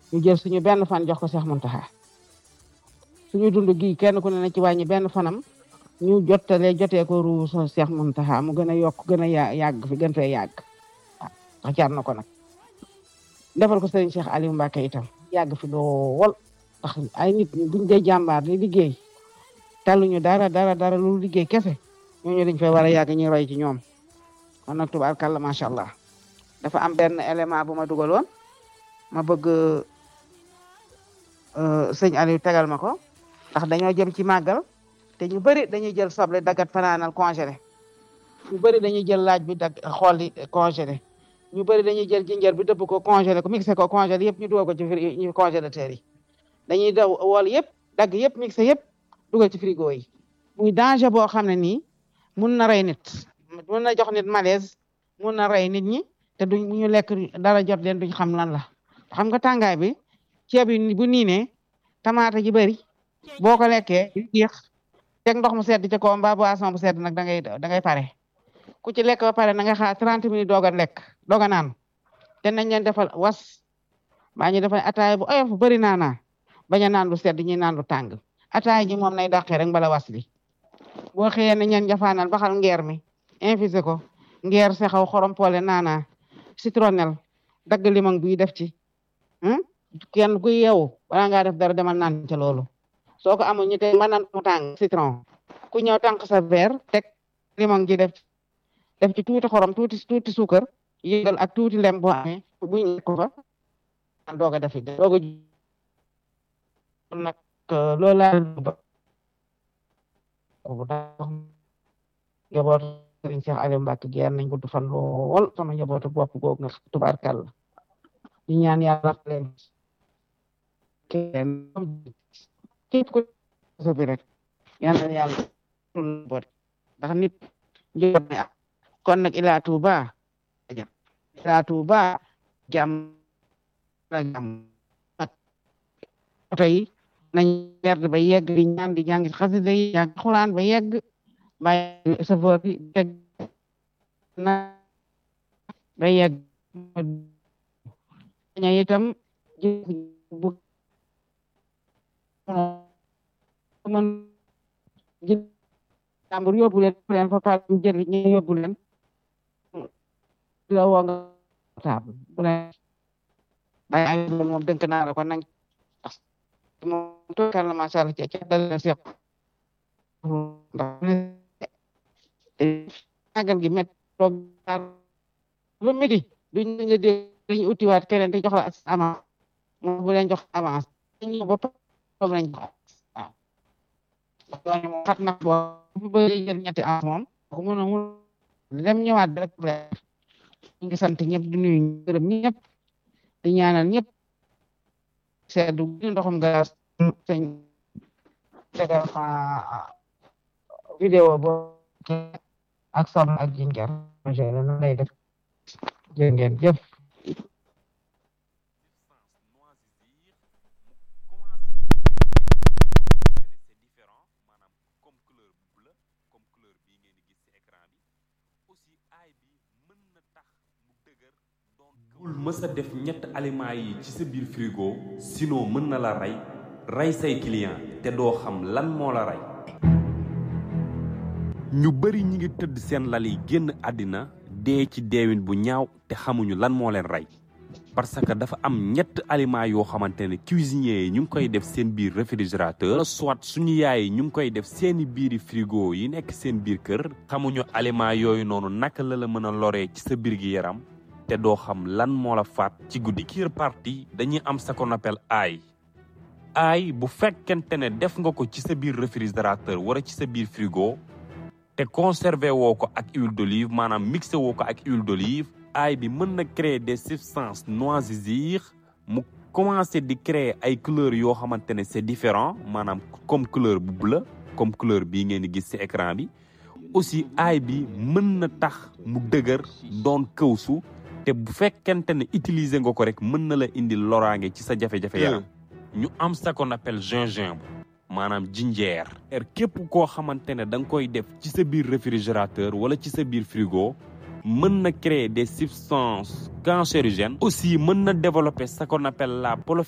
ñu jël suñu benn fan jox ko Cheikh Mountakha suñu dund gi kenn ku ne na ci wàññi benn fanam ñu jottalee jotee ko ruu so Cheikh Mountakha mu gën a yokk gën a ya yàgg fi gën fee yàgg waaw ndax jar na ko nag defal ko sëriñ Cheikh Aliou Mbacke itam yàgg fi lool ndax ay nit ñi buñ dee jàmbaar di liggéey taluñu dara dara dara lu liggéey kese ñooñu dañ fay war a yàgg ñu roy ci ñoom kon nag tubaarkàlla macha allah dafa am benn élément bu ma dugaloon ma bëgg sëñ Aliou tegal ma ko ndax dañoo jëm ci màggal te ñu bëri dañuy jël soble dagat fanaanal congelé ñu bëri dañuy jël laaj bi dag xool congelé ñu bëri dañuy jël jinjër bi dëpp ko congelé ko mixé ko congelé yëpp ñu dugal ko ci fri ñu congélateur yi dañuy daw wool yëpp dagg yëpp mixé yëpp dugal ci frigo yi muy danger boo xam ne nii mun na rey nit mun na jox nit malaise mun na rey nit ñi te duñ ñu lekk dara jot leen duñ xam lan la xam nga tàngaay bi ceeb yi bu niinee tamaate ji bëri boo ko lekkee jeex teg ndox mu sedd ci kaw mbaa boisson bu sedd nag da ngay da ngay pare ku ci lekk ba pare na nga xaar 30 minutes doog a lekk doog a naan te nañ leen defal was baa ñu defal ataaya bu oyof bëri naa naa bañ a naan lu sedd ñi naan lu tàng ataaya ji moom nay dàqee rek mbala was li boo xëyee ne ñeen jafaanal baxal ngeer mi infusé ko ngeer sexaw xorom poole naana citronnelle dagg limon buy def ci kenn ku yeewu wala ngaa def dara demal naan ca loolu soo ko amul ñu te mën naan mu tàng citron ku ñëw tànk sa verre teg limon ji def def ci tuuti xorom tuuti tuuti suukar yëngal ak tuuti lem boo amee bu ñu ko fa doog a defi doog a nag loolu laa bu tax njaboot Sëriñ Cheikh Aliou Mbacke geer nañ gudd fan lool sama njabootu bopp googu nga tubaarkàlla di ñaan yàlla leen kenn képp ku so bi rek yàlla yàlla bot ndax nit njaboot ne ak kon nag ila Touba ila Touba jàmm la jàmm oto yi nañ werd ba yegg di ñaan di jàng xasida yi jàng xulaan ba yegg bàyyi safoor bi teg na ba yegg ña itam bu mën jël jàmbur yóbbu leen leen fa pal jël ñu yóbbu leen la woo nga table bu leen bàyyi ay moom dënk naa la ko nañ moom tookal na macha allah ci dal na seq ndax magal gi met toog lu midi duñ la dé dañu utiwaat keneen te jox la avance moom bu leen jox avance ñu ba toog nañ ko waaw yoon moom xat na boo bu bëri jël ñetti avance moom ko mën a mun dem ñëwaat rek ñu ngi sant ñëpp di nuyu gërëm ñëpp di ñaanal ñëpp seddu ndoxum gaas sëñ tegal ma vidéo bo ak som ak jinjar na lay def jërë ngeen jëf bul mës a def ñett aliments yi ci sa biir frigo sinon mën na la rey rey say client te doo xam lan moo la rey ñu bari ñi ngi tëdd seen lal yi génn àddina dee ci deewin bu ñaaw te xamuñu lan moo leen rey parce que dafa am ñett aliments yoo xamante ne cuisiniers yi ñu ngi koy def seen biir réfrigérateur soit suñu yaay yi ñu ngi koy def seeni biiri frigo yi nekk seen biir kër xamuñu aliments yooyu noonu naka la la mën a loree ci sa biir gi yaram te doo xam lan moo la faat ci guddi kir parti dañuy am ce qu'on appelle ail ail bu fekkente ne def nga ko ci sa biir réfrigérateur wala ci sa biir frigo te conservé woo ko ak huile d'olive maanaam mixé woo ko ak huile d'olive ail bi mën na créer des substances noisisires mu commencé di créer ay couleurs yoo xamante ne c'est différent maanaam comme couleur bu bleu comme couleur bii ngeen di gis ci écran bi aussi ail bi mën na tax mu dëgër doon këwsu te bu fekkente ne utiliser nga ko rek mën na la indi loraange ci sa jafe-jafe yaram ñu am ce qu'on appelle gingembre maanaam jinjeer er képp koo xamante ne da nga koy def ci sa biir réfrigérateur wala ci sa biir frigo mën na créer des substances cancérigènes aussi mën na développer ce qu'on appelle la